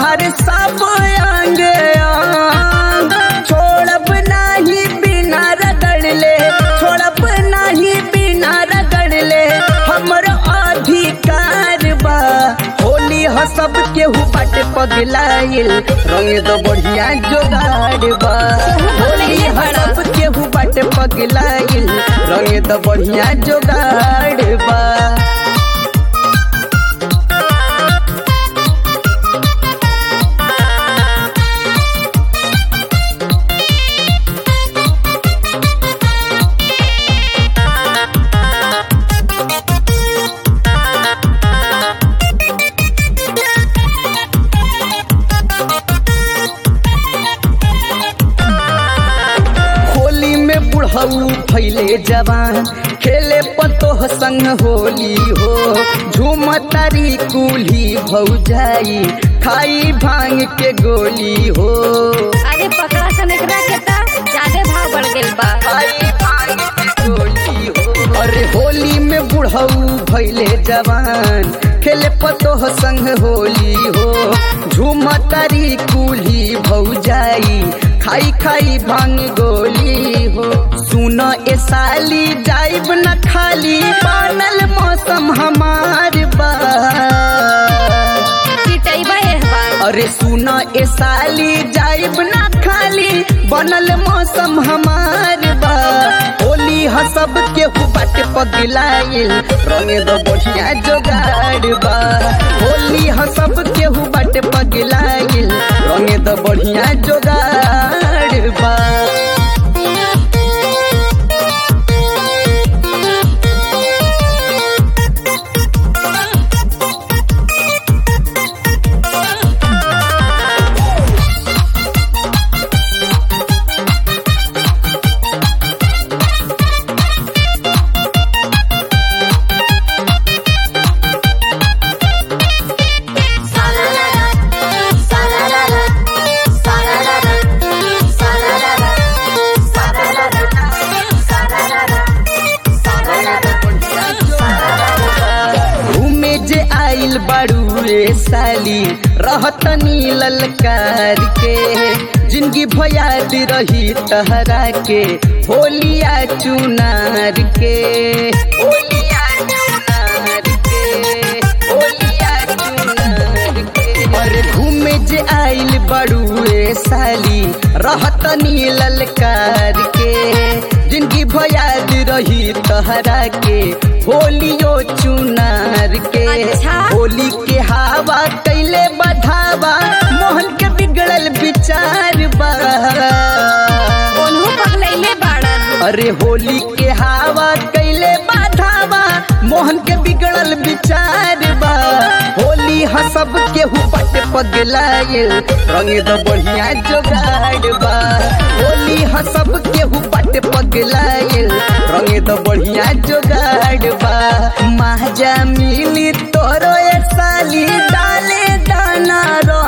तोहर सब अंग अंग छोड़ब नाही बिना रगड़ले छोड़ब नाही बिना रगड़ले हमर अधिकार बा होली ह सब केहू बाटे पगलाइल रंग तो बढ़िया जोगाड़ बा होली ह सब केहू बाटे पगलाइल रंग तो बढ़िया जोगाड़ बा होली में बुढ़ऊ फैले जवान खेले पतोह संग होली हो झूम तारी कुली भौजाई खाई भांग के गोली हो अरे पकड़ा सन एकरा के त ज्यादा भाव बढ़ गेल बा खाई भांग के गोली हो अरे होली में बुढ़ऊ भैले जवान खेले पतोह संग होली हो झूम तारी कुली भौजाई खाई खाई भांग गोली हो सुन ए साली जाइब न खाली पानल मौसम हमार बा पिटैबा एह बार अरे सुन ए साली जाइब ना खाली बनल मौसम हमार बा होली ह सब केहू बाटे पगलाइल रंग दो बढ़िया जोगाड़ बा होली ह सब केहू बाटे पगलाइल रंग दो बढ़िया जोगाड़ बा घूमे जे आइल बाड़ू रे साली रहत ललकार के जिंदगी भयाद रही तहरा के होलिया चुनार के होलिया चुनार के होलिया चुनार के और घूमे जे आइल बाड़ू रे साली रहत ललकार के जिंदगी भयाद रही तहरा के होलियो चुनार के अच्छा। होली के हवा कैले बढ़ावा मोहन के बिगड़ल विचार बा ओनहु पगलैले बाड़न अरे होली के हवा कैले बढ़ावा मोहन के बिगड़ल विचार बा होली ह सब केहू पट पगलाइल रंग दो बढ़िया जोगाड़ बा होली ह सब केहू पट पगलाइल रंग दो बढ़िया जोगाड़ बा महाजा मिली तोरो ए साली डाले दाना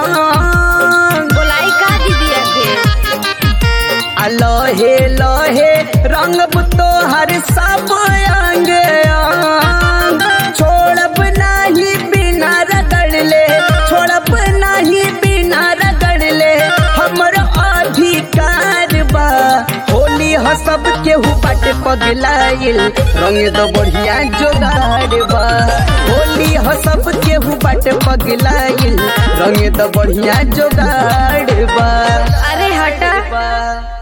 रंग बोलाई का दीदी के आ लहे लहे रंग तोहर सब अंग अंग छोड़ब नाही बिना रगड़ले छोड़ब नाही बिना रगड़ले हमर अधिकार बा होली ह सब केहू बाटे पगलाइल रंग दो बढ़िया जोगाड़ बा होली ह सब केहू बाटे पगलाइल रंग दो बढ़िया जोगाड़ बा अरे हटा बा